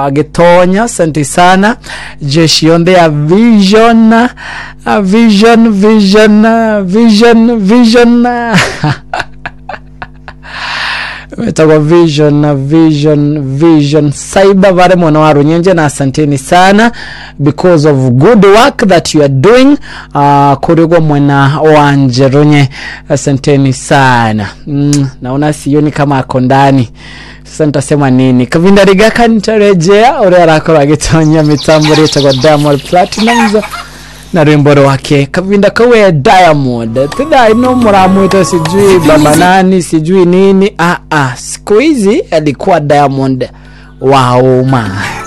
gitonya asante sana jeshi yonde ya vision uh, vision vision uh, vision vision uh, metagwa vision na vision vision cyber vare mwana wa runyenje na asanteni sana because of good work that you are doing uh, kurigwa mwana wanje runye asanteni sana mm, naona sioni kama ako ndani sasa nitasema nini kavinda rigaka nitarejea uri arakora agitonya mitambo ritagwa diamond platinums na rwimbo rwake kavinda kawe diamond tidai no muramwita sijui baba nani sijui nini ah, ah. siku hizi alikuwa diamond wa umma